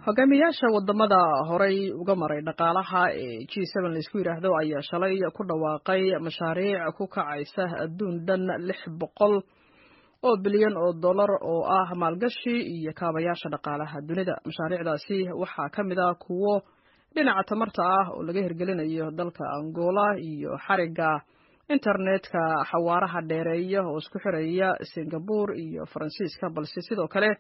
hogaamiyaasha wadamada horay uga maray dhaqaalaha ee g n laisku yidhaahdo ayaa shalay ku dhawaaqay mashaariic ku kacaysa adduun dhan lix boqol oo bilyan oo dollar oo ah maalgashi iyo kaabayaasha dhaqaalaha dunida mashaariicdaasi waxaa ka mid ah kuwo dhinaca tamarta ah oo laga hirgelinayo dalka angola iyo xariga internetka xawaaraha dheereeya oo isku xiraya singabore iyo faransiiska balse sidoo kale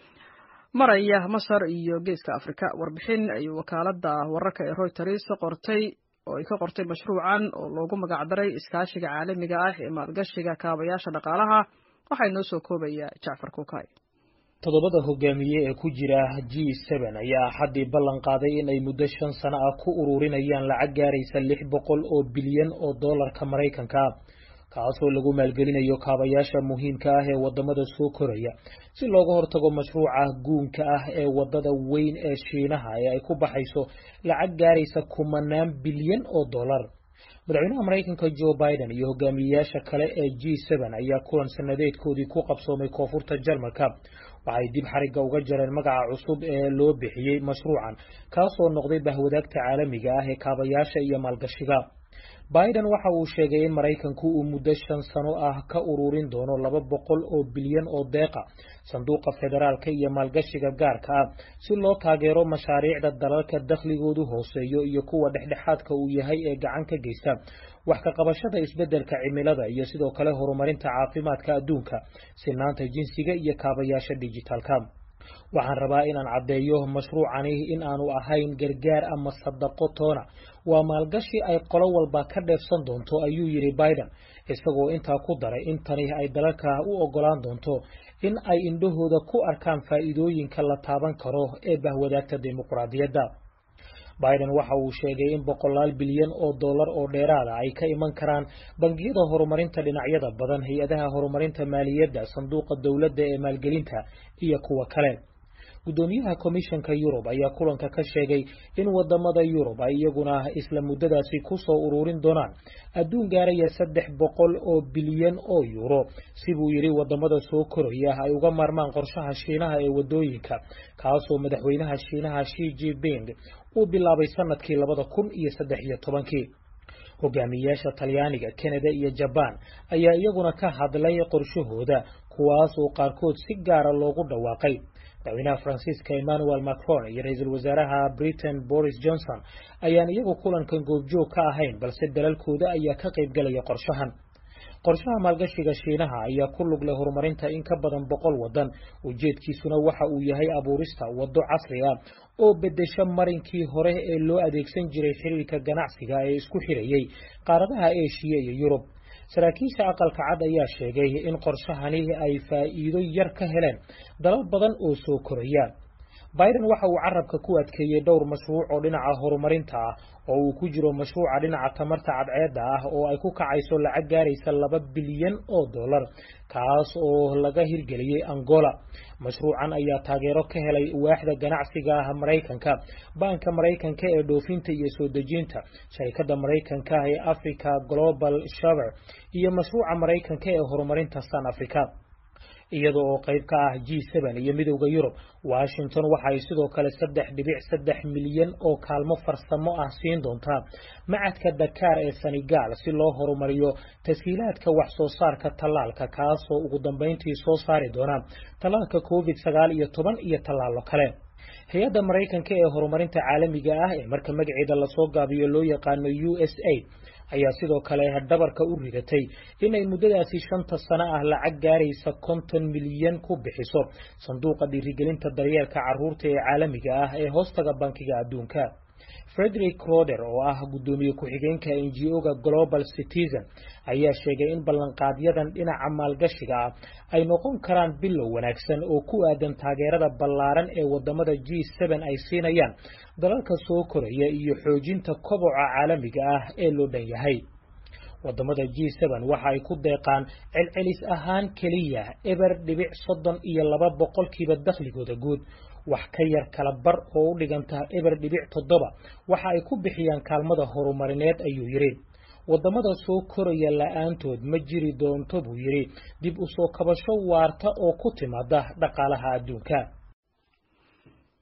maraya masar iyo geeska afrika warbixin ay wakaalada wararka ee reuters qortay oo ay ka qortay mashruucan oo loogu magacdaray iskaashiga caalamiga ah ee maalgashiga kaabayaasha dhaqaalaha waxaa inoo soo koobaya jacfar kukay toddobada hogaamiye ee ku jira g ayaa axaddii ballan qaaday in ay muddo shan sano ah ku ururinayaan lacag gaaraysa lix boqol oo bilyan oo dollarka maraykanka kaasoo lagu maalgelinayo kaabayaasha muhiimka ah ee wadamada soo koraya si looga hortago mashruuca guunka ah ee wadada weyn ee shiinaha ee ay ku baxayso lacag gaaraysa kumanaan bilyan oo dollar madaxweynaha maraykanka joe biden iyo hogaamiyeyaasha kale ee g ayaa kulan sanadeedkoodii ku qabsoomay koonfurta jarmalka waxay dib xarigga uga jareen magaca cusub ee loo bixiyey mashruucan kaasoo noqday bahwadaagta caalamiga ah ee kaabayaasha iyo maalgashiga biden waxa uu sheegay in maraykanku uu muddo shan sano ah ka ururin doono laba boqol oo bilyan oo deeqa sanduuqa federaalka iyo maalgashiga gaarka ah si loo taageero mashaariicda dalalka dakhligoodu hooseeyo iyo kuwa dhexdhexaadka uu yahay ee gacan ka geysta wax ka qabashada isbeddelka cimilada iyo sidoo kale horumarinta caafimaadka adduunka sinaanta jinsiga iyo kaabayaasha dijitaalka waxaan rabaa inaan caddeeyo mashruucani in aanu ahayn gargaar ama sadaqo toona waa maalgashi ay qolo walba ka dheefsan doonto ayuu yidhi biden isagoo intaa ku daray in tani ay dalalka u ogolaan doonto in ay indhahooda ku arkaan faa'iidooyinka la taaban karo ee bahwadaagta dimuqraadiyadda biden waxa uu sheegay in boqolaal bilyan oo dollar oo dheeraada ay ka iman karaan bangiyada horumarinta dhinacyada badan hay-adaha horumarinta maaliyadda sanduuqa dowladda ee maalgelinta iyo kuwa kale guddoomiyaha komishanka yurub ayaa kulanka ka sheegay in wadamada yurub ay iyaguna isla muddadaasi ku soo ururin doonaan adduun gaaraya saddex boqol oo bilyan oo yuuro sibuu yidhi wadamada soo koraya ay uga maarmaan qorshaha shiinaha ee wadooyinka kaasoo madaxweynaha shiinaha shi jinping uu bilaabay sanadkii labada kun iyo saddex iyo tobankii hogaamiyeyaasha talyaaniga kanada iyo jabaan ayaa iyaguna ka hadlay qorshahooda kuwaas oo qaarkood si gaara loogu dhawaaqay madaxweynaha faransiiska emmanuel macron iyo ra-iisul wasaaraha britain boris johnson ayaan iyagu kulankan goobjoog ka ahayn balse dalalkooda ayaa ka qaybgalaya qorshahan qorshaha maalgashiga shiinaha ayaa ku lug leh horumarinta in ka badan boqol wadan ujeedkiisuna waxa uu yahay abuurista waddo casri ah oo bedesha marinkii hore ee loo adeegsan jiray xiriirka ganacsiga ee isku xirayay qaaradaha eshiya iyo yurub saraakiisha aqalka cad ayaa sheegay in qorshahani ay faa'iido yar ka heleen dalal badan oo soo koraya biden waxa uu carabka ku adkeeyey dhowr mashruuc oo dhinaca horumarinta ah oo uu ku jiro mashruuca dhinaca tamarta cadceedda ah oo ay ku kacayso lacag gaaraysa laba bilyan oo dollar kaas oo laga hirgeliyey angola mashruucan ayaa taageero ka helay waaxda ganacsiga ah maraykanka baanka maraykanka ee dhoofinta iyo soo dejinta sharikada maraykanka ee africa global shaver iyo mashruuca maraykanka ee horumarinta san africa iyada oo qayb ka ah g iyo midowda yurub washington waxa ay sidoo kale saddex dhibic saddex milyan oo kaalmo farsamo ah siin doontaa macadka dakaar ee senegal si loo horumariyo tashiilaadka wax soo saarka tallaalka kaasoo ugu dambeyntii soo saari doona tallaalka covid sagaal iyo toban iyo tallaalo kale hay-adda maraykanka ee horumarinta caalamiga ah ee marka magaceeda lasoo gaabiyo loo yaqaano u s a ayaa sidoo kale dhabarka u ridatay inay muddadaasi shanta sano ah lacag gaaraysa konton milyan ku bixiso sanduuqa dhiirigelinta daryeelka carruurta ee caalamiga ah ee hoostaga bankiga adduunka frederick roder oo ah guddoomiye ku-xigeenka n g o-ga global citizen ayaa sheegay in ballanqaadyadan dhinaca maalgashiga ah ay noqon karaan bilow wanaagsan oo ku aadan taageerada ballaaran ee wadamada g ay siinayaan dalalka soo koraya iyo xoojinta koboca caalamiga ah ee loo dhan yahay wadamada g waxa ay ku deeqaan celcelis ahaan keliya eber dhibic soddon iyo laba boqolkiiba dakhligooda guud wax ka yar kala bar oo u dhiganta eber dhibic toddoba waxa ay ku bixiyaan kaalmada horumarineed ayuu yidhi wadamada soo koraya la-aantood ma jiri doonto buu yidhi dib u soo kabasho waarta oo ku timaada dhaqaalaha adduunka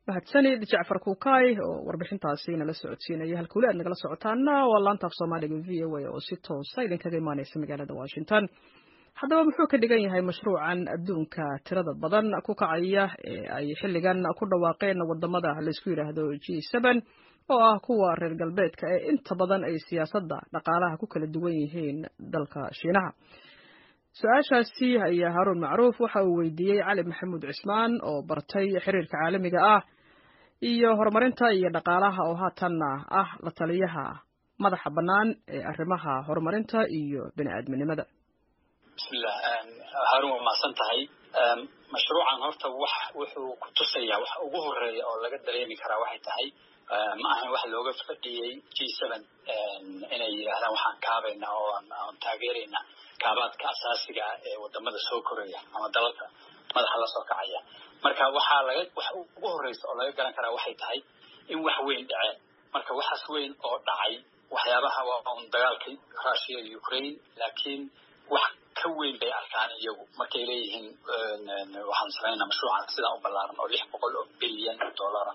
mahadsanid jacfar kuukay oo warbixintaasi nala socodsiinaya halka weli aad nagala socotaana waa laanta af soomaaliga v o a oo si toosa idinkaga imaaneysa magaalada washington haddaba muxuu ka dhigan yahay mashruucan adduunka tirada badan ku kacaya ee ay xilligan ku dhawaaqeen wadamada laysku yidhaahdo g seen oo ah kuwa reer galbeedka ee inta badan ay siyaasadda dhaqaalaha ku kala duwan yihiin dalka shiinaha su-aashaasi ayaa haaruun macruuf waxa uu weydiiyey cali maxamuud cismaan oo bartay xiriirka caalamiga ah iyo horumarinta iyo dhaqaalaha oo haatanna ah la taliyaha madaxa bannaan ee arrimaha horumarinta iyo bini aadminimada bismillah haarun waa mahadsan tahay mashruucan horta wax wuxuu ku tusayaa wax ugu horeeya oo laga dareemi karaa waxay tahay ma ahan wax looga fadhiyey g seven inay yidhaahdaan waxaan kaabayna oo aan taageerayna kaabaadka asaasiga ah ee wadamada soo koraya ama dalalka madaxa la soo kacaya marka waxaa laga wax ugu horeysa oo laga garan karaa waxay tahay in wax weyn dhaceen marka waxaas weyn oo dhacay waxyaabaha waa un dagaalka russia iyo ukraine laakiin wax ka weyn bay arkaan iyagu markay leeyihiin waxaan samaynaa mashruucan sidaa u ballaaran oo lix boqol oo bilyan oo dollara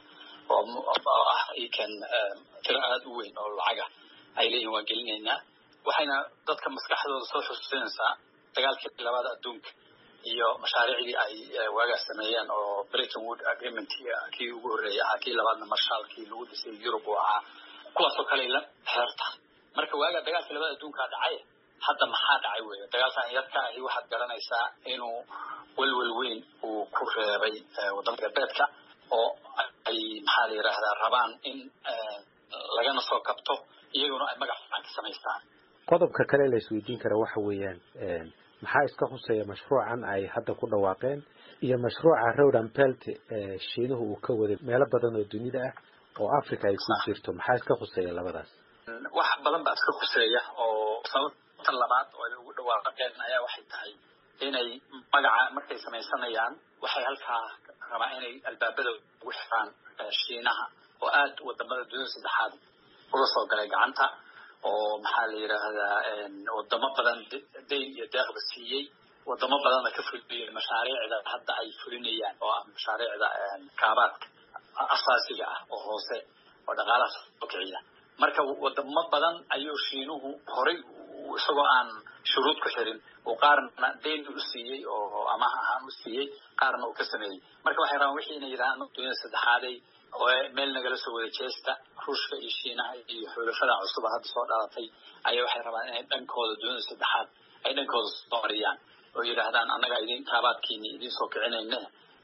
oo ah ikan tiro aada u weyn oo lacaga ay leeyihin waan gelinaynaa waxayna dadka maskaxdooda soo xusuusinaysaa dagaalkii labada adduunka iyo mashaariicdii ay waagaas sameeyeen oo britain wood agreement kii ugu horreeyay ahaa kii labaadna marshaalkii lagu dhisay yurub uu ahaa kuwaasoo kale la xeerta marka waagaa dagaalkii labada adduunkaa dhacay hadda maxaa dhacay weeye dagaalkan yarka ahi waxaad garanaysaa inuu welwel weyn uu ku reebay wadamada galbeedka oo ay maxaa la yidhaahdaa rabaan in lagana soo kabto iyaguna ay magac fiican ka samaystaan qodobka kale la isweydiin kara waxa weeyaan maxaa iska huseeya mashruucan ay hadda ku dhawaaqeen iyo mashruuca rodan belt ee shiinuhu uu ka waday meelo badan oo dunida ah oo africa ay ku jirto maxaa iska huseeya labadaas wax badan baa iska huseeya oo sababta labaad oo ay ugu dhawaaqeen ayaa waxay tahay inay magaca markay samaysanayaan waxay halkaa rabaa inay albaabada ugu xiraan shiinaha oo aad wadamada dunida saddexaad ula soo galay gacanta oo maxaa la yidhaahdaa wadamo badan dayn iyo deeqba siiyey wadamo badanna ka fuliyey mashaariicda hadda ay fulinayaan oo ah mashaariicda kaabaadka asaasiga ah oo hoose oo dhaqaalaha soo kiciya marka wadamo badan ayuu shiinuhu horay isagoo aan shuruud ku xirin uu qaarna dayn u siiyey oo amaah ahaan u siiyey qaarna uu ka sameeyey marka waxay rabaan wixii inay yidhahdaan dunida saddexaaday meel nagala soo wada jeesta ruushka iyo shiinaha iyo xulafada cusuba hadda soo dhalatay ayaa waxay rabaan inay dhankooda dunida saddexaad ay dhankooda soo mariyaan oo yidhaahdaan annaga idin kaabaadkiini idin soo kicinayne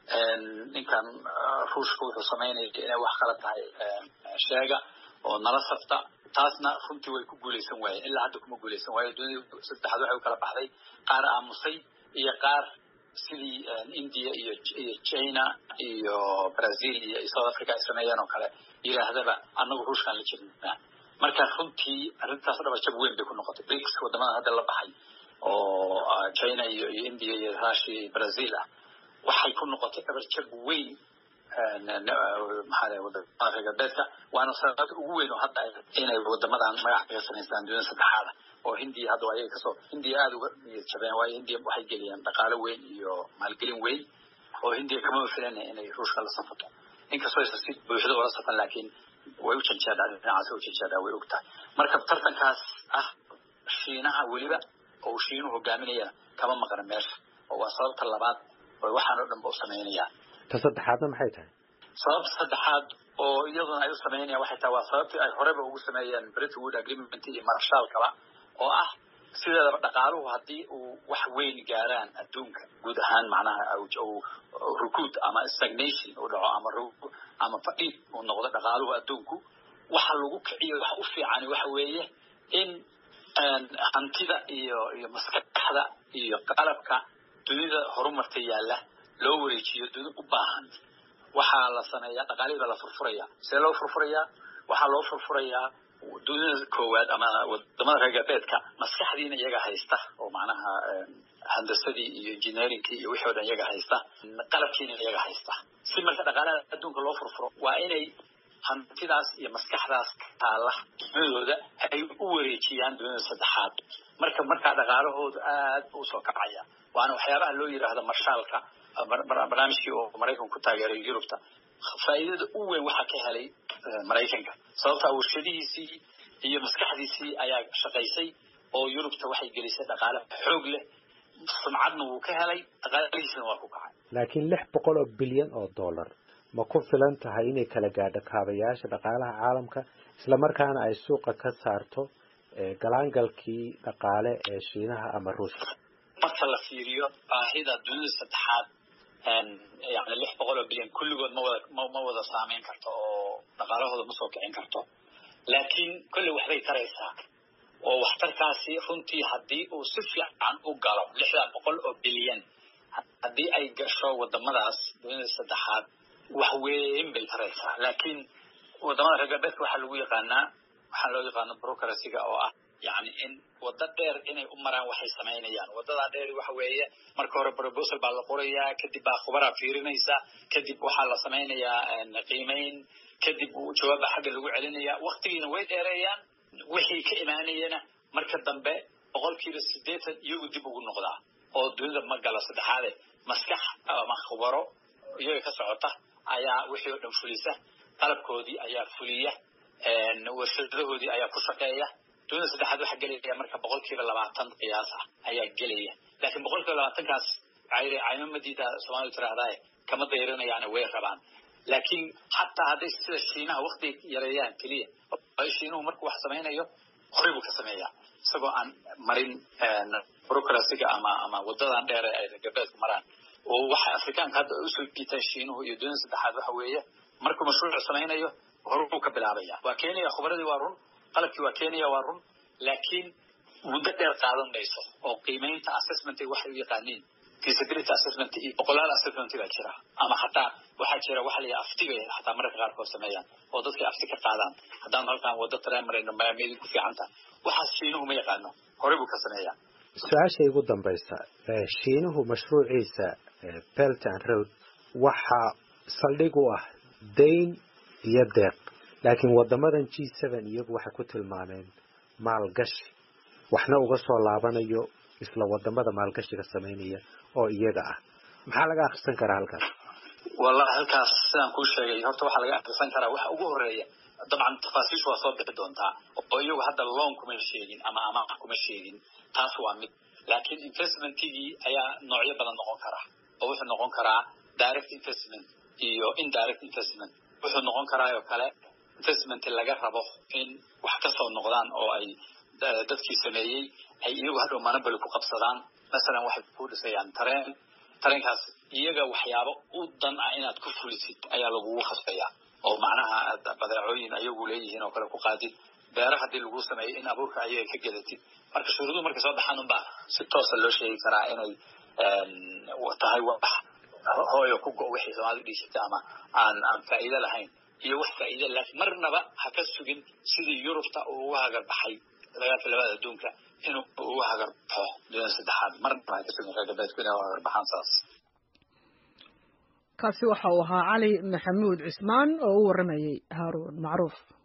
ninkan ruushka wuxuu samaynaya inay wax kala tahay sheega oo nala safta taasna runtii way ku guulaysan waayeen ilaa hadda kuma guulaysan waayo dunida saddexaad waxay u kala baxday qaar aamusay iyo qaar sidii india iyo iyo china iyo brazil iyo south africa ay sameeyeen oo kale yidhaahdaba annagu ruushkaan la jirnaa marka runtii arrintaas dhabarjab weyn bay ku noqotay brics wadamada hadda la baxay oo china iyo iyo india iyo russia iyo brazil ah waxay ku noqotay dhabarjab weyn maxaa wadamada reer galbeedka waana sababta ugu weyn oo hadda inay wadamadan magac kaga samaystaan dunida saddexaada oo hindiya hadda ayaga kasoo hindiya aada uga niyad jabeen waayo hindiya waxay geliyeen dhaqaalo weyn iyo maalgelin weyn oo hindiya kama filanaya inay ruushka la safato inkastoo aysan si buuxda ula safan laakiin way u janjeedhaa dhinacaas u janjeedhaa way ogtahay marka tartankaas ah shiinaha weliba oo uu shiinuhu hogaaminayana kama maqna meesha oo waa sababta labaad oo waxaan oo dhan ba u samaynayaan ta saddexaadna maxay tahay sababta saddexaad oo iyaduna ay u samaynayaan waxay tahay waa sababtii ay horeba ugu sameeyeen britain wood agreement iyo marshaalkaba oo ah sideedaba dhaqaaluhu haddii uu wax weyn gaaraan adduunka guud ahaan macnaha rukuud ama stagnation uu dhaco ama ama fadhiid uu noqdo dhaqaaluhu adduunku waxa lagu kiciyo waxa u fiicani waxa weeye in hantida iyo iyo maskaxda iyo qalabka dunida horumarta yaalla loo wareejiyo dunida u baahan waxaa la sameeyaa dhaqaalihii baa la furfurayaa see loo furfurayaa waxaa loo furfurayaa dunida koowaad ama wadamada reer galbeedka maskaxdiina iyaga haysta oo macnaha handasadii iyo engineeringkii iyo wixii o dhan iyaga haysta qalabkiina iyaga haysta si marka dhaqaalaha adduunka loo furfuro waa inay hantidaas iyo maskaxdaas taalla dunidooda ay u wareejiyaan dunida saddexaad marka markaa dhaqaalahooda aad u soo kacaya waana waxyaabaha loo yidhaahdo marshaalka barnaamijkii oo maraykanku ku taageeray yurubta faa'iidada u weyn waxaa ka helay maraykanka sababtaa warshadihiisii iyo maskaxdiisii ayaa shaqaysay oo yurubta waxay gelisay dhaqaale xoog leh sumcadna wuu ka helay dhaqaalihiisna waa ku kacay laakiin lix boqol oo bilyan oo dollar ma ku filan tahay inay kala gaadho kaabayaasha dhaqaalaha caalamka islamarkaana ay suuqa ka saarto galaangalkii dhaqaale ee shiinaha ama ruushka marka la fiiriyo baahida dunida saddexaad yani lix boqol oo bilyan kulligood ma wada ma wada saameyn karto oo dhaqaalahooda ma soo kicin karto laakiin kolley waxbay taraysaa oo waxtarkaasi runtii haddii uu si fiican u galo lixdan boqol oo bilyan haddii ay gasho wadamadaas dunida saddexaad wax weyn bay taraysaa laakiin wadamada reer galbeedka waxaa lagu yaqaanaa waxaa loo yaqaano brocracyga oo ah yani in wado dheer inay u maraan waxay samaynayaan wadadaa dheer waxa weeye marka hore proposal baa la qorayaa kadib baa khubaraa fiirinaysa kadib waxaa la samaynayaa qiimeyn kadib jawaaba xagga lagu celinaya waktigiina way dheereeyaan wixii ka imaanayana marka dambe boqolkiiba sideetan iyagu dib ugu noqdaa oo dunida ma galo saddexaade maskax ama khubaro iyaga ka socota ayaa wixii oo dhan fulisa qalabkoodii ayaa fuliya warshadahoodii ayaa ku shaqeeya dunida saddexaad waxaa gelaya marka boqolkiiba labaatan qiyaas ah ayaa gelaya laakiin boqolkiiba labaatankaas caymo madiida soomaalidu tiraahdae kama dayrinayaane way rabaan laakiin xataa hadday sida shiinaha wakti yareeyaan keliya shiinuhu markuu wax samaynayo horey buu ka sameeyaa isagoo aan marin brocracyga ama ama wadadan dheere ay galbeedku maraan oo waxa afrikaanka hadda usoo jiitaan shiinuhu iyo dunida saddexaad waxa weeye markuu mashruuc samaynayo horuu ka bilaabaya waa kenya khubaradii waa run qalabkii waa kenya waa run laakiin muddo dheer qaadan mayso oo qiimeynta assessment waxay u yaqaaniin feasibility assessment iyo boqolaal assessment baa jira ama hataa waxaa jira waxa la aftiga hataa mararka qaarkood sameeyaan oo dadka afti ka qaadaan haddaan halkaan wado tareen marayno maamiyadii ku fiicanta waxaas shiinuhu ma yaqaano horey buu ka sameeyaa su-aasha igu dambaysa shiinuhu mashruuciisa belt and road waxaa saldhig u ah dayn iyo deeq laakiin wadamadan g seven iyagu waxay ku tilmaameen maalgashi waxna uga soo laabanayo isla wadamada maalgashiga samaynaya oo iyaga ah maxaa laga akrisan karaa halkaas wallahi halkaas sidaan kuu sheegay horta waxaa laga akrisan karaa waxa ugu horeeya dabcan tafaasiishu waa soo bixi doontaa oo iyagu hadda loan kuma sheegin ama amaah kuma sheegin taas waa mid laakiin investmentigii ayaa noocyo badan noqon karaa oo wuxuu noqon karaa direct investment iyo indirect investment wuxuu noqon karaa oo kale investment laga rabo in wax ka soo noqdaan oo ay dadkii sameeyey ay iyagu hadhow manabali ku qabsadaan masalan waxay ku dhisayaan tareen tareenkaas iyaga waxyaabo u dan ah inaad ku fulisid ayaa lagugu khasbayaa oo macnaha aad badeecooyin ayagu leeyihiin oo kale ku qaadid beera haddii lagu sameeyo in abuurka ayaga ka gedatid marka shuruuduhu markay soo baxaan unbaa si toosa loo sheegi karaa inay tahay wax hooyo ku go wixii soomaalidu dhiisatay ama aan aan faa'iido lahayn iyo wax faa'iido laakiin marnaba ha ka sugin sidii yurubta uu uga hagar baxay dagaalka labada adduunka inuu uga hagar baxo dunida saddexaad marnaba ha ka sugin reer galbeedku inay uga hagar baxaan saas kaasi waxa uu ahaa cali maxamuud cismaan oo u warramayey haaruun macruuf